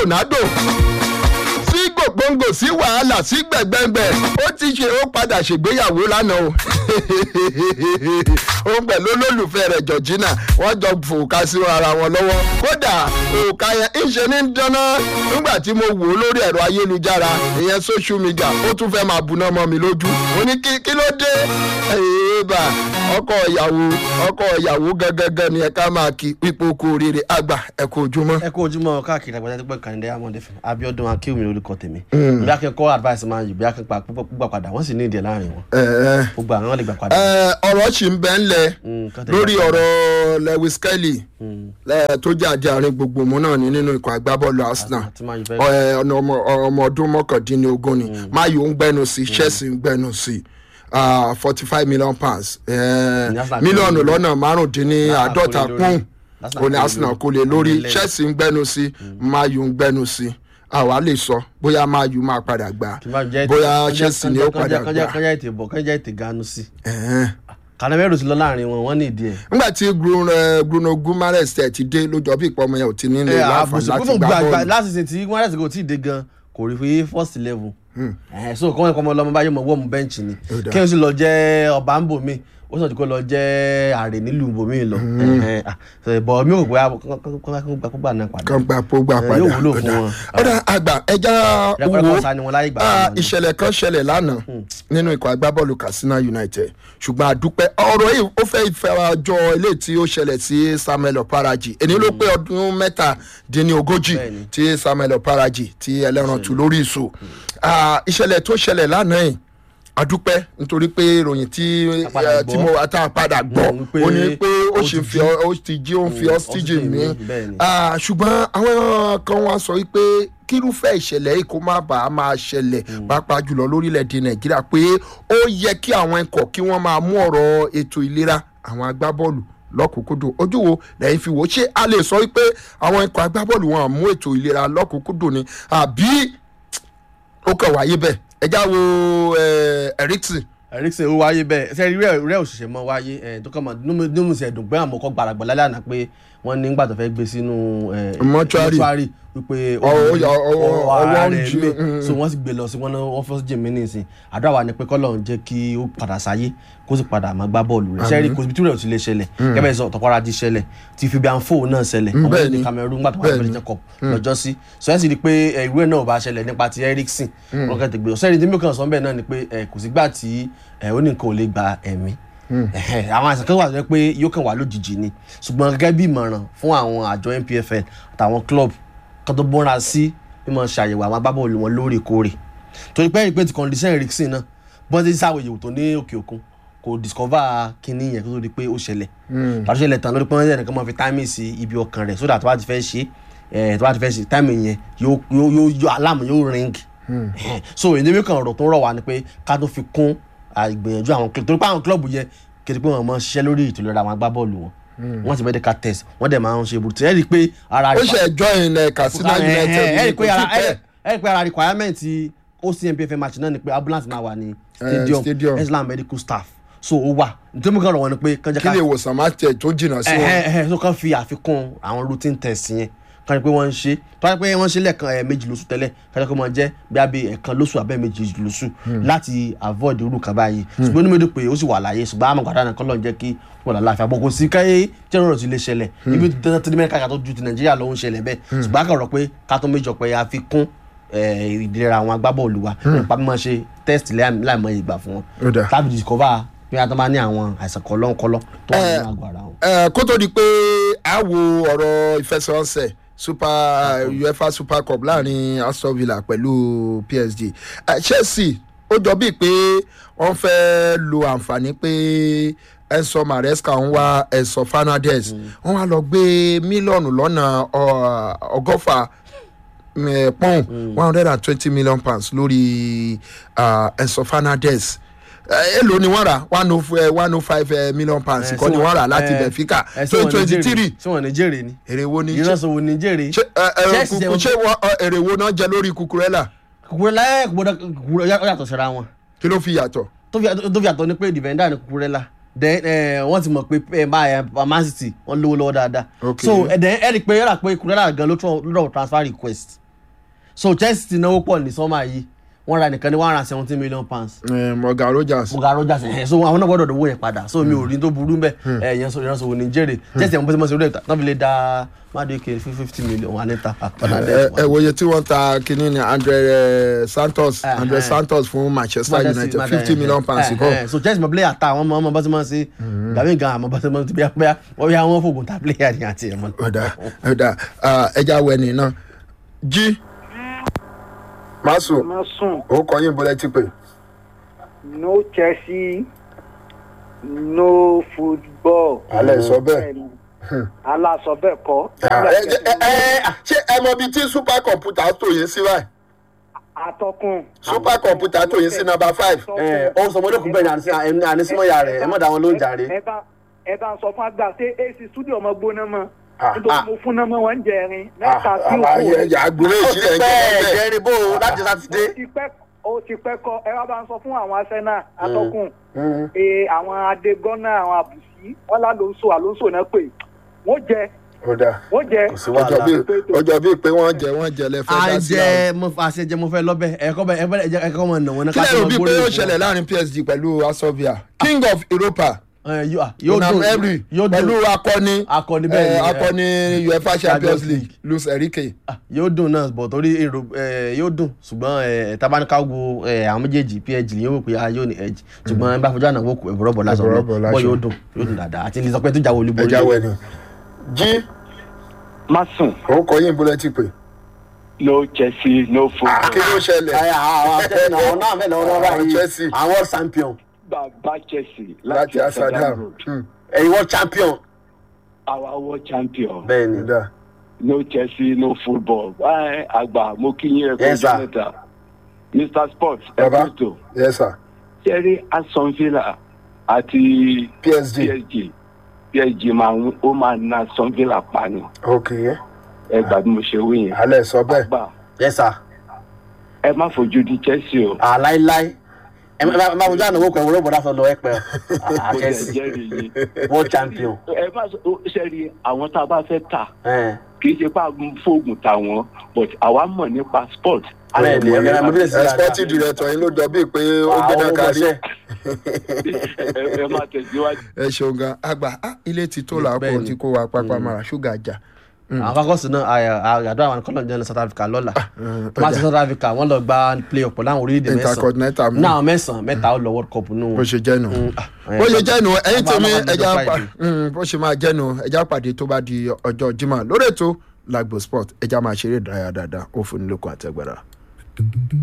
ronaldo sí gbòǹgbò sí wàhálà sí gbẹ̀gbẹ̀gbẹ̀ ó ti ṣe ó padà ṣègbéyàwó lánàá o òun pẹ̀lú olólùfẹ́ rẹ̀ georgina wọ́n jọ fòkà sí ara wọn lọ́wọ́ kódà òkà yẹn ìṣe ní dáná nígbà tí mo wò ó lórí ẹ̀rọ ayélujára ìyẹn social media ó tún fẹ́ máa buná mọ́ mi lójú mo ní kí kí ló dé ẹ̀ẹ́bà ọkọ ìyàwó ọkọ ìyàwó gangan ni ẹ ká máa kí pípò kú oríire àgbà ẹ kú ojúmọ́. ẹ kú ojúmọ́ káàkiri àgbàjá tó pẹ́ kàndé amọ̀dé fún abiodun akéwìmí lórúkọ tèmi bí akẹ́kọ̀ọ́ advice máa yìí bí akẹ́kọ̀ọ́ púpọ̀ padà wọ́n sì ní ìdíẹ̀ láàrin wọn ẹ̀ẹ́ gbogbo àwọn lè gbà padà. ẹ ọ̀rọ̀ sì ń bẹ́ ń lẹ̀ Mm, kán tẹ̀ lórí gbà padà. ọ̀rọ̀ lewis kelly Mm. lẹ́- tó jẹ́ àjàrin gbogbo mu náà ní nínú ikọ̀ agbábọ́ọ̀lù arsenal àti máa yìí fẹ́ Ẹ, ọ̀nà ọmọ ọmọ ọdún mọ́kàndínlógún ni mayo ń gbẹ́nu sí chelsea ń gbẹ́nu sí forty five million pounds ẹ, Ní Arsenal mílíọ̀nù kò lè lọ́nà márùndínláàádọ́ta Arsenal kò lè kún lórí. òní arsenal kò lè lórí Ilé. chelsea ń gbẹ́nu sí mayo ń gbẹ́nu sí àwa lè sọ bóyá mayo máa padà gbà kí n bá jẹ́ bóyá chelsea ni ó padà kọjá gbà kọjá ètè bọ̀ kọjá ètè ganu sí. Ẹ̀hẹ́n. kanamẹ́rù ti lọ láàrin wọn wọ́n ní ìdí ẹ̀. nígbà tí bruno eh, bruno gumares tẹ̀ ti dé lójọ́ bí ìpọ́nmọ́ yẹn ò ti nílò ẹ láǹfààní àbùsùn láti fún gbá gbàgbà bọ́ọ̀lù. lásìsìn tí wọ́n rẹ̀ sì kò tí ì dé gan kò rí fi first level. ẹ̀ so kọ́ wọn kọ́ ọmọ ọlọ́mọ báyọ̀ mọ̀ wọ́ọ̀mù bẹ́ǹchì ni Ó dáa. kí n sì lọ jẹ́ ọba ń bò mí ó sàn jù kó lọ jẹ́ àrè nílùú bò mí lọ. Ẹ̀hẹ́n, ah, so, bọ̀ mi ò gbé kógbà náà padà. kan gba pó gbà Ẹ, padà yóò wúlò fún Ọ̀dà. wọn. ọ̀dà àgbà ẹja rẹ́pẹ́rẹ́pẹ́ wo ọ̀sán ni wọn láyé gbà ah, wọn ni. ìṣẹ̀lẹ̀ kan ṣẹlẹ̀ lánàá nínú ikọ̀ agbábọ́ọ̀lù katsina united ṣùgbọ́n àdúpẹ́ ọ̀rọ̀ yìí ó fẹ́ ìfẹ́rajọ ilé tí ó ṣẹlẹ̀ sí samuel oparaji èní ló pé ọdún mẹ́tàdínlógójì Bẹ́ẹ̀ni. tí samuel oparaji ti ẹlẹ́ran tù lórí ìṣó Ah, ìṣẹ̀lẹ̀ tó ṣẹlẹ̀ lánàá yìí àdúpẹ́ nítorí pé ìròyìn tí A padà eh, tí gbọ́. mo ata padà gbọ́ Mm, pé ó ní pé ó ó ṣe ti fi jí. ọ- ó ti jí ó ń fi Mm, ọ́sítíjì oxygen mi mi, bẹ́ẹ̀ni. Ah, ṣùgbọ́n àwọn kan wá sọ wípé kírúfẹ́ ìṣẹ̀lẹ̀ yìí kó má bàa máa ṣẹlẹ̀ pàápàá jùlọ lórílẹ̀‐èdè nàìjíríà pé ó yẹ kí àwọn ikọ̀ kí wọ́n máa mú ọ̀rọ̀ ètò ìlera àwọn agbábọ́ọ̀lù lọ́kùnkúndùn ojú wo lẹ́yìn fi wò ó ṣé a lè sọ wípé àwọn ikọ̀ agbábọ́ọ̀lù wọn mú ètò ìlera lọ́kùnkúndùn ni àbí ó kàn wáyé bẹ́ẹ̀ ẹ já wo eh, ericsson ericsson ó wáyé bẹ́ẹ̀ ṣe rí rẹ́ òṣìṣẹ́ mọ́ wáyé ẹ̀ tó kọ́ mọ́ nínú ìṣẹ̀ ẹ̀dùn pé àwọn ọkọ̀ gbàràgbà lálẹ́ àná pé wọ́n ní gbàtọ̀ fẹ́ gbé sínú ẹ̀, Mọ́túárì. wípé Ọ- ọ- ọ- ọ- ọwọ́ ara ọwọ́ ń rẹ̀ jí, mí mm. so wọ́n sì gbé lọ sí wọn náà wọ́n fọ́ sí jèmí nìsín àdúrà wa ni pé kọ́lọ̀ ń jẹ́ kí ó padà sáyé kó sì padà máa gbá bọ́ọ̀lù rẹ̀ ṣẹ́rí kò síbi tí rẹ̀ ò ti lè ṣẹlẹ̀ kẹ́bẹ́ sọ tọkọ́ra ti ṣẹlẹ̀ ti fi bí àǹfò náà ṣẹlẹ̀ Mm, ọmọ bẹ́ẹ̀ni. ní Cameroon gbàtọ̀ wà Bẹ́ẹ̀ni. lórí Cup lọ́jọ́ sí sọ ẹ́ sì rí i pé ẹ̀, ìwé náà ò bá ṣẹlẹ̀ nípa ti Eriksen wọn kẹ́ tẹ̀ gbé ọ̀sẹ́ni tí mi kàn sọ bẹ́ẹ̀ náà ni pé ẹ̀, kò sígbà tí ẹ̀, ó ní nǹkan ò lè gba ẹ̀mí Ẹ̀hẹ̀, àwọn àìsàn kan wà tó jẹ́ pé yóò kàn wá lójijì ni ṣùgbọ́n gẹ́gẹ́ bí ìmọ̀ràn fún àwọn àjọ NPFL àtàwọn club kan tó bọ́ra sí bí wọ́n ṣàyẹ̀wò àwọn agbábọ́ọ̀lù wọn lóòrèkóòrè torí pé ìpè ti condition Eriksen náà bọ́n ti sáwọ́ ìyẹ̀wò tó ní òkè òkun kò discover kinní yẹn kó tó di pé ó ṣẹlẹ̀ tàbí ṣẹlẹ̀ tán lórí pé wọ́n yẹn nìkan máa fi táìmì sí ibi ọkàn rẹ̀ sódà tó bá ti fẹ́ ṣe ẹ̀ tó bá ti fẹ́ ṣe táìmì yẹn yóò yóò yóò aláàmù yóò ring Ẹ̀hẹ̀. so èdè mi kan ọ̀rọ̀ tó ń rọ̀ wá ni pé ká tó fi kún àgbìyànjú àwọn club torí pé àwọn club yẹn kìí pé wọ́n máa ń ṣiṣẹ́ lórí ètò ìlera àwọn agbábọ́ọ̀lù wọn wọ́n ti medical test wọ́n dẹ̀ máa ń ṣe ibùdó ẹ̀ rí i pé ara ó ṣe join eh, katsina united ẹ rí i ní pé kò ara sí pẹ́. ẹ rí i pé ara requirement ocnpf match náà ni pé ambulance máa wà ní stadium. stadium islam medical staff so ó wà nítorí mo kàn rọ̀ wọ́n ni pé kàn jẹ́ kí ká lè wòsàn má tẹ̀ tó jìnnà sí wọn. ẹhẹ ẹhẹ so kàn fi àfikún àwọn routine test yẹn kàn ní pé wọ́n ń ṣe tó wáyé pé wọ́n ń ṣe lẹ́ẹ̀kan ẹ̀ méjì lóṣù tẹ́lẹ̀ kàn jẹ́ pé wọ́n jẹ́ bí abẹ́ ẹ̀kan lóṣù abẹ́ méjì lóṣù láti avoid irú kan báyìí ṣùgbọ́n onímọ̀ èdè pé ó sì wà láyé ṣùgbọ́n àmọ́ gbàdánù kọ́ lọ́n jẹ́ kí wọ́n là láàfin àbọ̀ kò sí káyé jẹ́rọ̀ ti lè ṣẹlẹ̀ ibi dandan tí mẹ́ríkà tó ju ti nàìjíríà ló ń ṣẹlẹ̀ bẹ́ẹ̀ ṣùgbọ́n àkàrọ̀ pé ká tó méjọ pé a fi kún eh, ìlera àwọn agbábọ́ọ̀lù wa nípa mímọ̀ ṣe test láìmọ̀ ìgbà fún wọn Ó dáa. tàbí discover bí wọ́n bá ní àwọn àìsàn kọ́lọ́ńkọ́lọ́ tó wà nínú àgọ́ ara wọn. Eh, kó tó di pé a wo ọ̀rọ̀ ìfẹsẹ̀wọnsẹ̀ super uefa super cup láàrin aston villa pẹ̀lú psg Eh, chelsea ó jọ bíi pé wọ́n fẹ́ lo àǹfààní pé enso maresca ń wá enso fernandez wọ́n wá lọ gbé mílíọ̀nù lọ́nà ọ- ọgọ́fà eh, pọ́ùn one hundred and twenty million pounds lórí ah, enso fernandez Eh, èló ni wọ́n rà one oh f- one oh five eh, million pounds kọ́ ni wọ́n rà láti benfica twenty twenty three ṣé wọn ní jèrè ni èrè wo ni ìránṣẹ́ wo ní jèrè ṣé ẹ, ẹ, Chelsea kúkú- jẹ́- ṣé wọ́n, ọ, èrè wo náà jẹ lórí kukurela kúkúrẹ́ láyé kúkúrẹ́ kúkúrẹ́ ó yàtọ̀ síra wọn kí ló fi yàtọ̀. tó fi yàtọ̀- tó fi yàtọ̀ ni pé defender ni kúkúrẹ́ la then eh, wọ́n ti mọ̀ pé ẹ bá ẹ man city wọ́n lówó lọ́wọ́ dáadáa Okay. so ẹ then ẹ rí i pé ẹ rà pé kúkúrẹ́ la gan ló tún lọ́wọ́ transfer request so chelsea ti náwó pọ̀ ní sọ́mà yìí wọ́n ra nìkan ní one hundred and seventeen million pounds Eh, morgan rogers Morgan Rogers ẹ̀ so àwọn náà gbọ́dọ̀ dòwó yẹn padà so mi ò rí tó burú mbẹ́ ẹ̀ yẹn so ìránṣẹ́ wo ní jèrè chelsea àwọn bọ́sẹ̀ mọ́sẹ̀ rẹ̀ tán fi lè da madueke fún fifty million wà níta ẹ ẹ wòye tí wọ́n ta kínní ni andre eh, santos Eh, andre eh. santos fún manchester united fifty million pounds kọ́ so chelsea mọ player ta àwọn ọmọ ọmọ bọ́sẹ̀ mọ́ sí gàmí gan àmọ́ bọ́sẹ̀ mọ́ sí bí wọ́n bí wọ́n fògùn ta player ni àti ẹ̀mọ́. ọ̀dà ọ̀dà ah, ẹja wẹ̀nì náà jí masu má sùn ó kọ yín bọ́lẹ́ tí pé no chelsea no football. Alẹ́ sọ bẹ́ẹ̀. aláṣọ bẹ́ẹ̀ kọ́. ṣé ẹ mọ ibi tí super computer tó yín sí báyìí atọ́kùn. super computer tó yín sí number five ẹ ọ sọ mọdé kún bẹ́ẹ̀ ni ànísímọyà rẹ ẹ mọ dá wọn ló ń jàre. ẹ bá ẹ bá ń sọ fún àgbà ṣé ac studio ọmọ gbóná mọ́ Ah, nítorí ah. mo fún náà mọ́ wọn ń jẹrin mẹ́ta sí àbáyé òkú. ẹ̀yà àgbúrò ó ti ìṣẹ̀lẹ̀ pẹ́ ìjọba bẹ́ẹ̀. jẹ́rìí bò ó láti sátidé. ó ti pẹ́ ó ti pẹ́ kọ́ ẹ wá bá ń sọ fún àwọn arsenal atọ́kùn ee àwọn adégọ́nà àwọn àbùsí wọn lálóńsò àlóńsò náà pé wọ́n jẹ ọ̀dà wọ́n jẹ. kò sí ọjọ́ wàhálà. bíi ọjọ́ bíi pé wọ́n jẹ wọ́n jẹ lẹ́fẹ̀ẹ́ à dá ń sí jẹ àwọn. mo fa àṣejẹ mo fẹ́ lọ́bẹ̀ ẹ̀kọ́ bẹ ẹ̀kọ́ ẹ̀kọ́ mọ̀ nà wọn náà kí lẹ́yìn òbí pé yóò ṣẹlẹ̀ láàrin psg pẹ̀lú asovia king of europa yóò Unai dùn Emery yóò pẹ̀lú dùn akọni Akọni bẹ́ẹ̀ ni, eh, eh, akọni uefa champions Champions league luis enrique Ah, yóò dùn náà bọ̀ torí èrò ẹ̀, yóò dùn ṣùgbọ́n ẹ̀, tabaníkà wo ẹ̀, àwọn méjèèjì pg yóò wò pé a yóò ní edge ṣùgbọ́n ẹ bá fojú àná wò kù ẹ̀bùrọ̀ bọ̀ lásán Ẹ̀bùrọ̀ bọ̀ lọ lásán. bọ́ yóò dùn yóò dùn dáadáa àti ní sọ pé tó jáwé olúborí ẹja wẹni jí má sùn òun kọ yín bọ́lẹ́ tí pé no chelsea no football. kí ló ṣẹlẹ̀ Ẹ, àwọn àtẹ̀yìn àwọn náà mẹ́lẹ̀ wọn Àwọn báyìí Chelsea. àwọn world champion bàbá chelsea láti asadam ẹ̀yin world champion our world champion. bẹ́ẹ̀ ni ọ̀dà no chelsea no football. ẹ àgbà mo kí yín ẹkọ Yes, sir. jẹnẹta mr sports Baba. ẹkọtò yes sir sẹ́rí aston villa àti psg psg psg máa ń ó máa na aston villa pa ni ok ẹ gbà bí mo ṣe wí yẹn. alẹ́ sọ bẹ́ẹ̀ àgbà yes sir ẹ má fojú di chelsea o. àláíláí ẹ má ẹ má fojú àná wò kù ẹ̀wọ̀n bọ̀ lásán lọ ẹ pẹ́ mo jẹ Chelsea jẹ́rìí yìí. world champion ẹ má sọ sẹ́rí àwọn tá a bá fẹ́ tà ẹ̀, kì í ṣe pé a ń fóògùn tà wọ́n but àwa mọ̀ nípa sport. bẹ́ẹ̀ ni ẹ̀mí ẹ̀mí bíi ẹ sporting director yín ló jọ bíi pé ó gbẹ́dá kárí ẹ ẹ má tẹ̀síwájú. ẹ ṣeun gan àgbà ah, ilé ti tó làákò Bẹ́ẹ̀ ni. tí kò wá pápá mara ṣúgà jà àwọn fakọsí náà àyàdó àwọn kọlọ jẹ ní south africa lọ́la tó bá ti south africa wọ́n lọ gba play up pẹ̀lú àwọn orílẹ̀-èdè mẹ́sàn-án intercontinental mi náà mẹ́sàn-án mẹ́ta ó lọ world cup nù bó ṣe jẹ́ nù Mm, ah, bó ṣe jẹ́ nù ẹ̀yin Àbá- tèmi àbá- ẹja àbá- pa Friday. Mm, bó ṣe máa jẹ́ nù ẹja pàdé tó bá di ọjọ́ jimá lórí ètò lagbo sport ẹja máa ṣeré ìdárayá dáadáa ó fún nílòkun àtẹgbẹ́ra.